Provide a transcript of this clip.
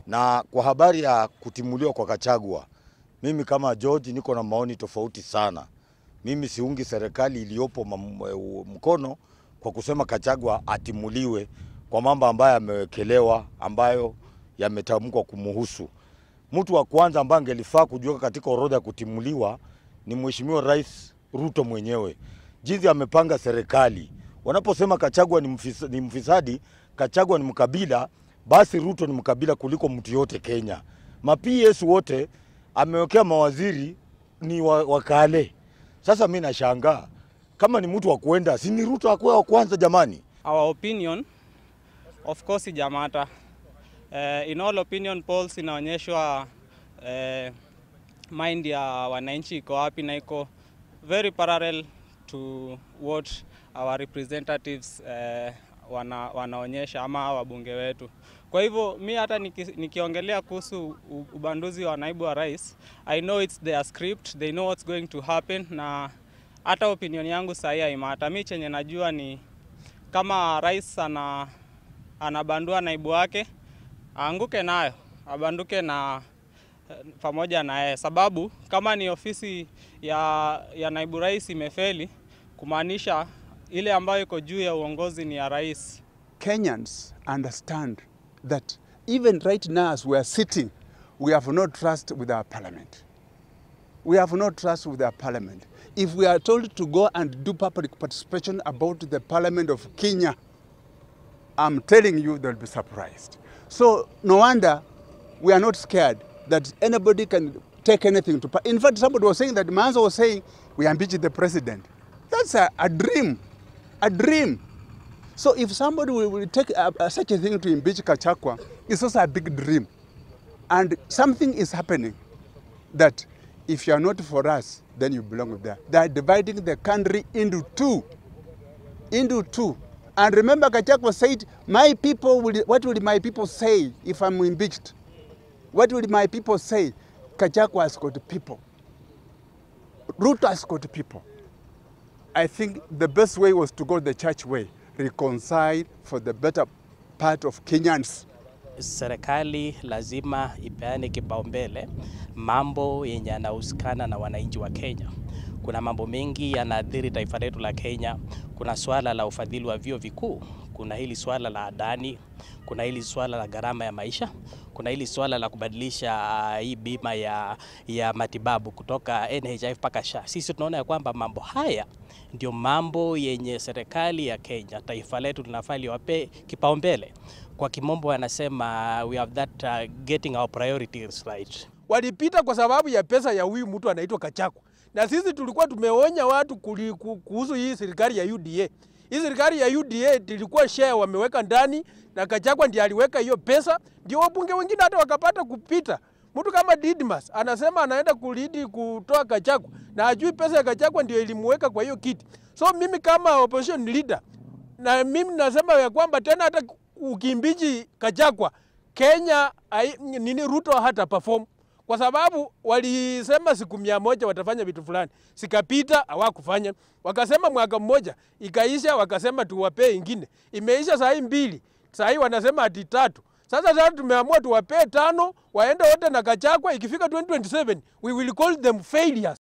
Na kwa habari ya kutimuliwa kwa Kachagwa, mimi kama George niko na maoni tofauti sana. Mimi siungi serikali iliyopo mkono kwa kusema Kachagwa atimuliwe kwa mambo ambayo yamewekelewa, ambayo yametamkwa kumuhusu. Mtu wa kwanza ambaye angelifaa kujiweka katika orodha ya kutimuliwa ni Mheshimiwa Rais Ruto mwenyewe, jinsi amepanga serikali. Wanaposema Kachagwa ni, mfis, ni mfisadi, Kachagwa ni mkabila, basi Ruto ni mkabila kuliko mtu yote Kenya. Ma PS wote amewekea mawaziri ni wa, wakale. Sasa mi nashangaa kama ni mtu wa kuenda, si ni Ruto akuwe wa kwanza jamani? Our opinion of course ijamata. Uh, in all opinion polls inaonyeshwa uh, mind ya wananchi iko wapi na iko very parallel to what our representatives uh, wana, wanaonyesha ama wabunge wetu. Kwa hivyo mi hata niki, nikiongelea kuhusu ubanduzi wa naibu wa rais, I know it's their script, they know what's going to happen, na hata opinion yangu sahi haimata. Mi chenye najua ni kama rais ana, anabandua naibu wake aanguke nayo, abanduke na pamoja na yeye, sababu kama ni ofisi ya, ya naibu rais imefeli, kumaanisha ile ambayo iko juu ya uongozi ni ya rais. Kenyans understand that even right now as we are sitting, we have no trust with our parliament. We have no trust with our parliament. If we are told to go and do public participation about the parliament of Kenya, I'm telling you they'll be surprised. So no wonder we are not scared that anybody can take anything to. In fact, somebody was saying that Manzo was saying we impeach the president. That's a, a dream, a dream. So if somebody will, will take a, a, such a thing to impeach Kachakwa, it's also a big dream. And something is happening that if you are not for us, then you belong there. They are dividing the country into two. Into two. And remember, Kachakwa said, My people will, what will my people say if I'm impeached? What will my people say? Kachakwa has got people. Ruto has got people. I think the best way was to go the church way, reconcile for the better part of Kenyans. Serikali lazima ipeane kipaumbele mambo yenye yanahusikana na wananchi wa Kenya. Kuna mambo mengi yanaathiri taifa letu la Kenya. Kuna swala la ufadhili wa vyuo vikuu, kuna hili swala la adani, kuna hili swala la gharama ya maisha, kuna hili swala la kubadilisha uh, hii bima ya, ya matibabu kutoka NHIF mpaka SHA. Sisi tunaona ya kwamba mambo haya ndio mambo yenye serikali ya Kenya, taifa letu linafaa liwape kipaumbele. Kwa kimombo wanasema we have that uh, getting our priorities right. Walipita kwa sababu ya pesa ya huyu mtu anaitwa Kachakwa, na sisi tulikuwa tumeonya watu kuhusu hii serikali ya UDA. Hii serikali ya UDA ilikuwa share wameweka ndani, na Kachakwa ndiye aliweka hiyo pesa, ndio wabunge wengine hata wakapata kupita. Mtu kama Didmas anasema anaenda kulidi kutoa Kachakwa na ajui pesa ya Kachakwa ndio ilimuweka kwa hiyo kiti. So mimi kama opposition leader, na mimi nasema ya kwamba tena hata ukimbichi Kachakwa Kenya ai, nini Ruto hata perform kwa sababu walisema siku mia moja watafanya vitu fulani, sikapita hawakufanya. Wakasema mwaka mmoja ikaisha, wakasema tuwapee ingine, imeisha saa hii mbili, saa hii wanasema ati tatu. Sasa sasa tumeamua tuwapee tano, waende wote na Kachakwa. Ikifika 2027 we will call them failures.